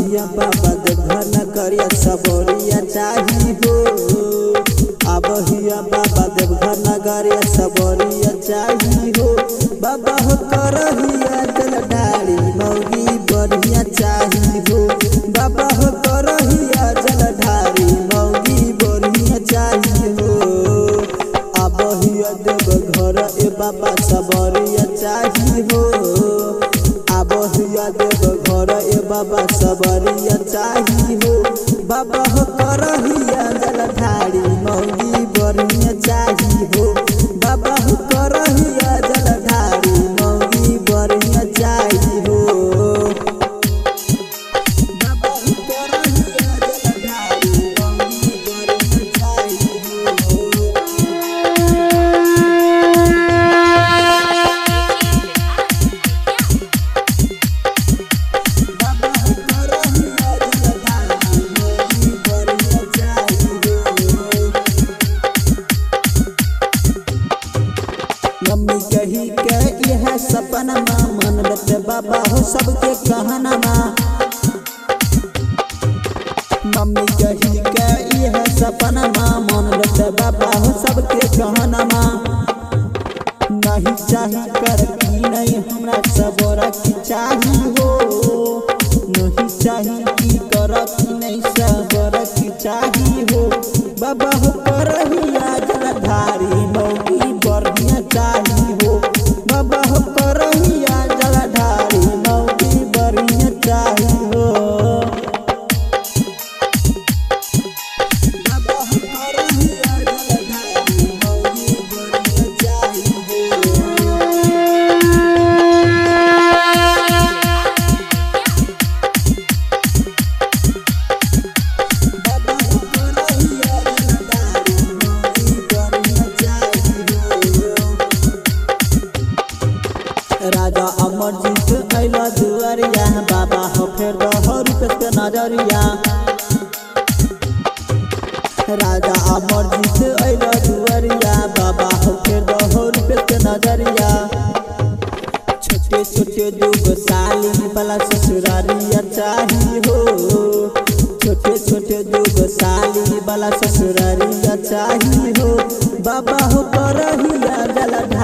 हिया बाबा देवघर न करिया सबोरिया चाही हो अब हिया बाबा देवघर न करिया सबोरिया चाही हो बाबा हो करहिया जल ढारी मौगी बढ़िया चाही हो बाबा हो करहिया जल ढारी मौगी बढ़िया चाही हो अब हिया देवघर ए बाबा सबोरिया चाही हो अब हिया देवघर ए बाबा सबरिया चाही हो बाबा हो करहिया जल ढारी मौगी बढ़िया चाही हो बाबा हो करहिया जल ढारी मौगी बढ़िया चाही हो बाबा हो करहिया जल ढारी मौगी बढ़िया चाही हो बाबा हो करहिया जल ढारी मौगी बढ़िया चाही हो मम्मी कही के यह सपनमा मन बत बाबा हो सबके कहनमा मम्मी कही के यह सपनमा मन बत बाबा हो सबके कहनमा नहीं चाही कर की नहीं हमरा सबोरा की चाही हो नहीं चाही की कर की नहीं सबोरा की चाही हो बाबा हो करहिया जलधारी मौगी बढ़िया चाही हो बाबा हो करहिया जलधारी मौगी बढ़िया चाही हो बाबा हो करहिया जलधारी मौगी बढ़िया चाही हो बाबा हो करहिया जलधारी मौगी बढ़िया चाही हो राजा अमरजीत अइला दुआरिया बाबा हो फेर दहो रुपये के नजरिया राजा अमरजीत अइला दुआरिया बाबा हो फेर दहो रुपये के नजरिया छोटे छोटे दूगो साली वाला ससुरारिया चाही हो छोटे छोटे दूगो साली वाला ससुरारिया चाही हो बाबा हो करहिया जला